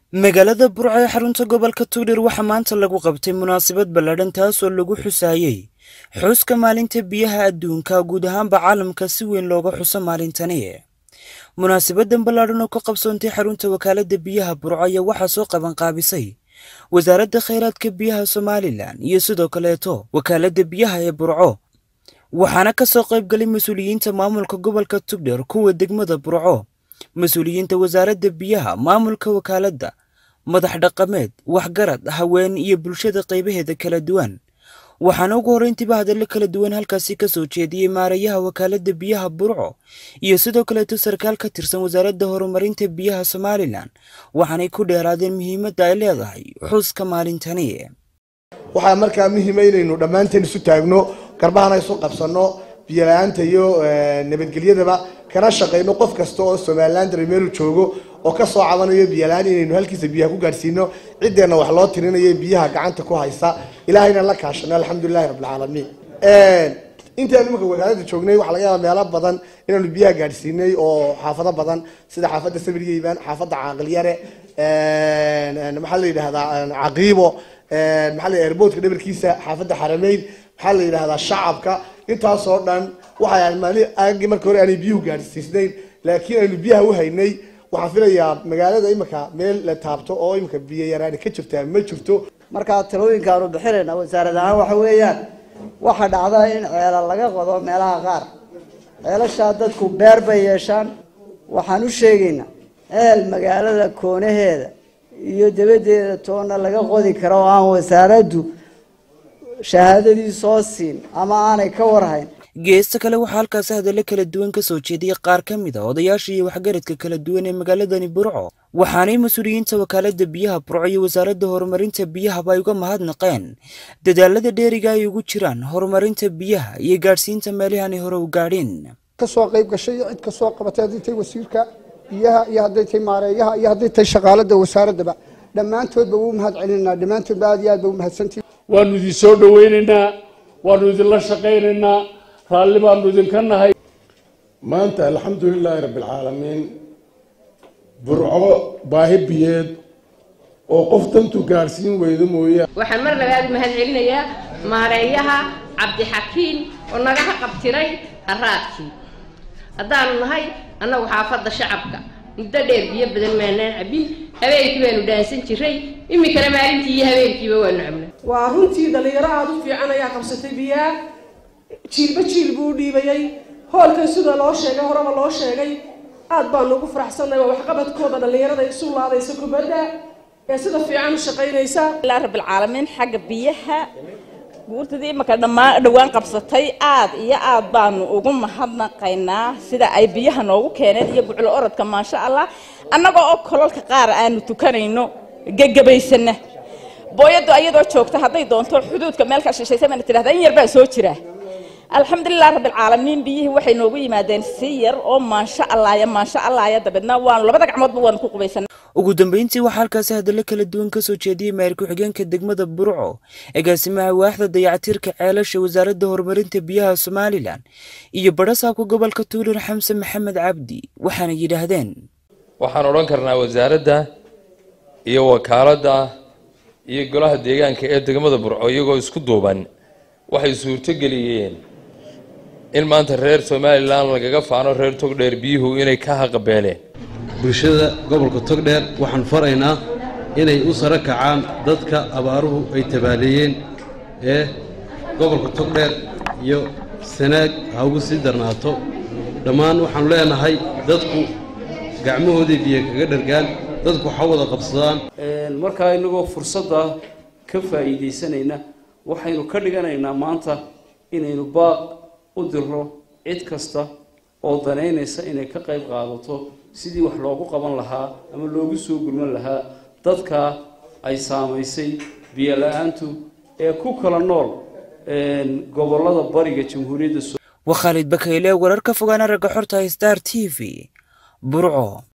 magaalada burco ee xarunta gobolka tuudhir waxaa maanta lagu qabtay munaasabad ballaadhan taasoo lagu xusaayey xuska maalinta biyaha adduunka guud ahaanba caalamka si weyn looga xuso maalintani munaasabadan ballaadhan oo ka qabsoontay xarunta wakaaladda biyaha burco ayaa waxaa soo qabanqaabisay wasaaradda khayraadka biyaha somalilan iyo sidoo kaleeto wakaaladda biyaha ee burco waxaana ka soo qaybgalay mas-uuliyiinta maamulka gobolka tugdher kuwa degmada burco mas-uuliyiinta wasaaradda biyaha maamulka wakaaladda madax dhaqameed waxgarad haween iyo bulshada qaybaheeda kala duwan waxaana ugu horreyntiiba hadallo kala duwan halkaasi ka soo jeediyey maarayaha wakaaladda biyaha burco iyo sidoo kaleeto sarkaal ka tirsan wasaaradda horumarinta biyaha somalilan waxaanay ku dheeraadeen muhiimadda ay leedahay xuska maalintani waxaa markaa muhiima inaynu dhammaanteen isu taagno garbahana isu qabsano biyola-aanta iyo nabadgelyadaba kana shaqayno qof kasta oo somalilan dara meelu joogo oo kasoo cabanayo biyola-aan inaynu halkiisa biyaha ku gaadhsiino ciddeenna wax loo tirinayo biyaha gacanta ku haysa ilahayna la kaashano alxamdulilahi rabbilcaalamiin intaanu imanka wakaalada joognay waxaa laga yaaba meelo badan inaanu biyaha gaadhsiinay oo xaafado badan sida xaafadda sabirgeyban xaafadda caaqilyare maxaa la yidhahdaa caqiibo maxaa la airboodka dhabarkiisa xaafadda xarameyn maxaa la yidhahdaa shacabka intaasoo dhan waxay maali aagii marka hore aanay biyuhu gaadhsiisnayn laakiin aynu biyaha u haynay waxaan filayaa magaalada imika meel la taabto oo imika biyo yaraani ka jirtaa ma jirto markaa talooyinkaanu bixinayna wasaarad ahaan waxa weeyaan waxaa dhacda in ceela laga qodo meelaha qaar ceelashaa dadku beer bay yeeshaan waxaan u sheegaynaa ceel magaalada koonaheeda iyo dabadeeda toonna laga qodi karo oo aan wasaaraddu shahaadadii soo siin ama aanay ka warhayn geesta kale waxaa halkaasi hadallo kala duwan ka soo jeediyey qaar ka mid a odayaasha iyo waxgaradka kala duwan ee magaaladani burco waxaanay mas-uuliyiinta wakaaladda biyaha burco iyo wasaaradda horumarinta biyahaba ay uga mahadnaqeen dadaalada dheeriga ay ugu jiraan horumarinta biyaha iyo gaadhsiinta meelahaanay hore u gaadhin kasoo qayb gashay iyo cid kasoo qabatay hadday tahay wasiirka biyaha iyo hadday tahay maareeyaha iyo hadday tahay shaqaalada wasaaraddaba dhammaantoodba wuu mahad celinaa dhammaantoodba aad iyo aad ba u mahadsantihi waanu idin soo dhawaynaynaa waanu idinla shaqaynaynaa raalli baanu idinka nahay maanta alxamdulilaahi rabbilcaalamiin burco baahi biyeed oo qof dantu gaadhsiin weydo mooye waxaan mar labaad u mahad celinayaa maareeyaha cabdixakiin oo nagaha qabtiray haraadkii haddaanu nahay annagu xaafadda shacabka muddo dheer biyo badan maanaan cabin habeenkii baanu dhaansan jiray iminkana maalintii iyo habeenkiiba waanu cabnay waa runtii dhalinyaro aada u fiican ayaa qabsatay biyaha jiilba jiil buu u dhiibayay hoolkan sida loo sheegay horeba loo sheegay aad baanu ugu faraxsannahay waa waxqabadkooda dhallinyarada isu laadaysa kubadda ee sida fiican u shaqaynaysa ilaa rabbilcaalamiin xagga biyaha guurtadii imaka dhammaan dhowaan qabsatay aad iyo aad baanu ugu mahadnaqaynaa sida ay biyaha noogu keeneen iyo buclo orodka maasha allah annaga oo kolalka qaar aanu tukanayno gegabaysana booyaddu ayadoo joogta hadday doonto xuduudka meel ka shishaysa baana tidhahdaa in yar baa soo jira alxamdulilah rabbilcaalamiin biyihii waxay noogu yimaadeen si yar oo maansha allaaya maansha allaaya dabeedna waanu labada gacmoodba waanu ku qubaysanay ugu dambeyntii waxaa halkaasi hadallo kala duwan ka soo jeediyey maayir ku-xigeenka degmada burco agaasimaha waaxda dayactirka ceelasha wasaaradda horumarinta biyaha somalilan iyo badhasaabka gobolka tuulir xamse maxamed cabdi waxaana yidhaahdeen waxaan odhan karnaa wasaaradda iyo wakaaladda iyo golaha deegaanka ee degmada burco iyagoo isku duuban waxay suurtogeliyeen in maanta reer somalilan lagaga faano reer togdheer biyuhu inay ka haqabeeleen bulshada gobolka togdheer waxaan faraynaa inay u saro kacaan dadka abaaruhu ay tabaaleeyeen ee gobolka togdheer iyo sanaag ha ugu sii darnaato dhammaan waxaanu leenahay dadku gacmahoodii biyo kaga dhargaan dadku waxa wada qabsadaan markaa inagoo fursadda ka faa'iidaysanayna waxaynu ka dhiganaynaa maanta inaynu baaq u dirno cid kasta oo danaynaysa inay ka qayb qaadato sidii wax loogu qaban lahaa ama loogu soo gurman lahaa dadka ay saamaysay biyo la-aantu ee ku kala nool gobollada bariga jamhuuriyadda waa khaalid bakayle wararka fogaana ragga xorta star t v burco